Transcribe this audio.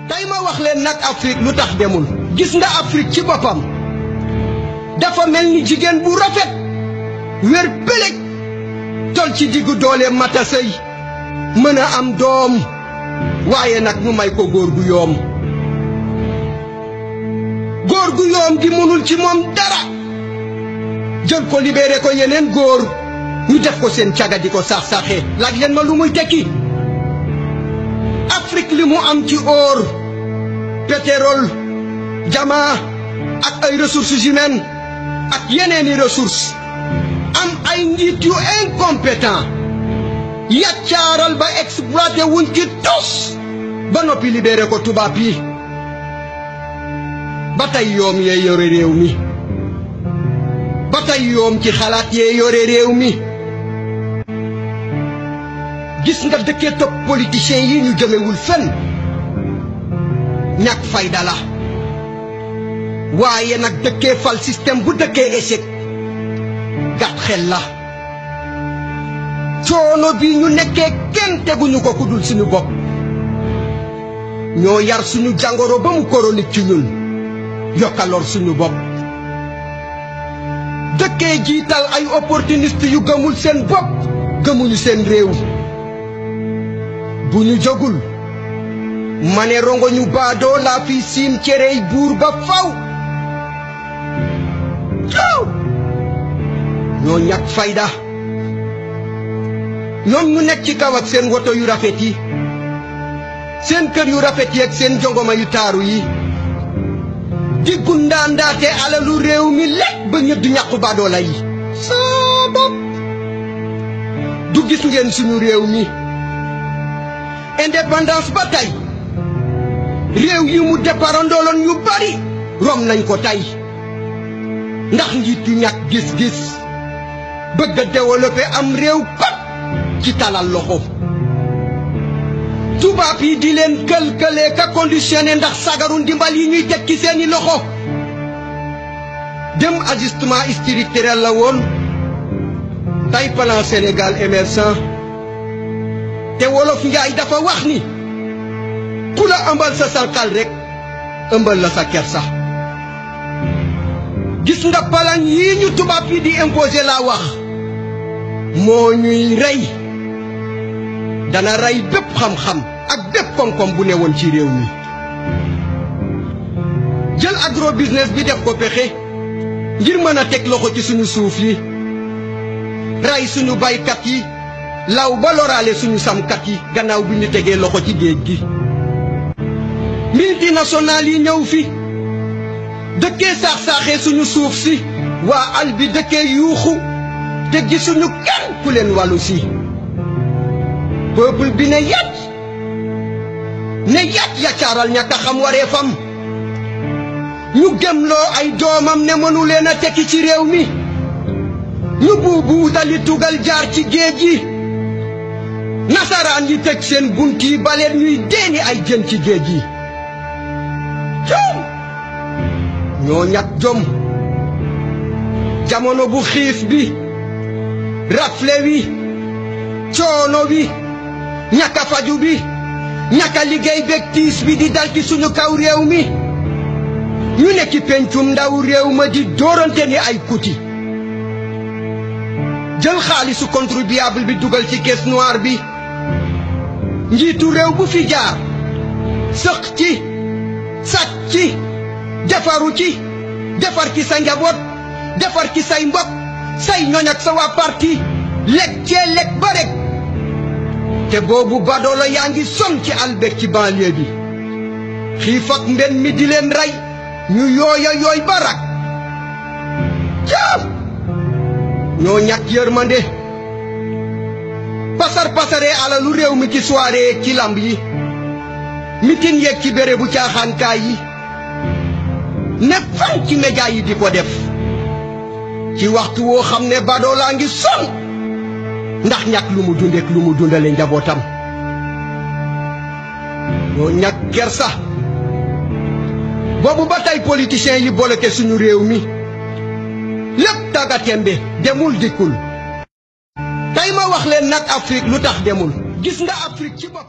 tey ma wax leen nag Afrique lu tax demul gis nga Afrique ci boppam dafa mel ni jigéen bu rafet wér pëlëg tol ci diggu doole mata sëy mën a am doom waaye nag ñu may ko góor gu yoom góor gu yoom gi mënul ci moom dara jël ko libéré ko yeneen góor ñu def ko seen caga di ko sax-saxee laaj leen ma lu muy tekki Afrique li mu am ci or pétrole diamant ak ay ressources humaines ak yeneeni ressources am ay njiit yu incompétent yaccaaral ba exploité wuñ ci tos ba noppi libéré ko tubaab yi ba tey yoom yee yore réew mi ba tey yoom ci xalaat yee yore réew mi gis nga dëkkee topp politiciens yi ñu jëmewul fenn ñàkk fayda la waaye nag dëkkee fal système bu dëkkee échec gàtt xel la coono bi ñu nekkee kenn teguñu ko ku dul suñu bopp ñoo yar suñu jàngoro ba mu chronique ci ñun yokkaloor suñu bopp dëkkee jiital ay opportuniste yu gëmul seen bopp gëmuñu seen réew bu ñu jógul ma ne rongo ñu baadoo laa fi siim cerey buur ba faw coow ñoo ñàkk fayda ñoom ñu nekk ci kaw ak seen woto yu rafet yi seen kër yu rafet yi ak seen jongoma yu taaru yi di gundaandaate alalu réew mi lekk ba ñëdd ñàqu baadoola yi saa bopp du gis ngeen suñu réew mi indépendance ba tey réew yi mu déparandooloon yu bari rom nañ ko tey ndax njiit yu ñàkk gis-gis bëgg a développé am réew pat ci talal loxo tubaab yi di leen kël-këlee ka conditionné ndax sagaru ndimbal yi ñuy teg ci seeni loxo dem ajustement structurel la woon tey plan Sénégal émergent te wolof njaay dafa wax ni ku la ëmbal sa salkal rek ëmbal la sa kersa gis nga palan yii ñu tubaab yi di imposé laa wax moo ñuy rey dana rey bépp xam-xam ak bépp koom-koom bu ne woon ci réew mi jël agro business bi def ko pexe ngir mën a teg loxo ci suñu suuf yi rey suñu baykat yi law ba loraale suñu samkat yi gannaaw bi ñu tegee loxo ci géej gi multinationales yi ñëw fi dëkkee saax-saaxee suñu suuf si waa al bi dëkkee yuuxu te gisuñu kenn ku leen wàllu si peuple bi ne yàcc ne yàcc yaccaaral ñàkk a xam waree fam ñu gëmloo ay doomam ne mënu leen a tekki ci réew mi ñu buubu wutali tugal jaar ci géej gi nasaraan yi tëj seen bunt yi baleen ñuy deeni ay jën ci géej gi jom ñoo ñàkk jom jamono bu xiif bi rafle wi coono wi ñàkk a faju bi ñàkk a liggéey beeg tiis bi di dal ci suñu kaw réew mi ñu ne ci pencum ndaw réew ma di dóorante ni ay kuti jël xaalisu contribuable bi dugal ci caisse noire bi njiitu réew bu fi jaar sëq ci sàcc ci defaru ci defar ci sa njaboot defar ci say mbokk say ñoñ ak sa waa parti lekk cee lekk ba rek te boobu badoola yaa ngi son ci albek ci banlieue bi xiif ak mben mi di leen rey ñu yooya yooy ba rak jaam ñoo ñàkk yërmande pasar pasaree alalu réew mi ci soirée ci lamb yi mitin yeeg ci béré bu caaxaankaay yi ne fan ci média yi di ko def ci waxtu woo xam ne badoo laa ngi son ndax ñàkk lu mu dundeek lu mu dundale njabootam ñoo ñàkk kersa boobu ba tey politiciens yi bloqué suñu réew mi lépp tàggatémbe demul dikkul tey ma wax leen nag Afrique lu tax demul gis nga Afrique ci bopp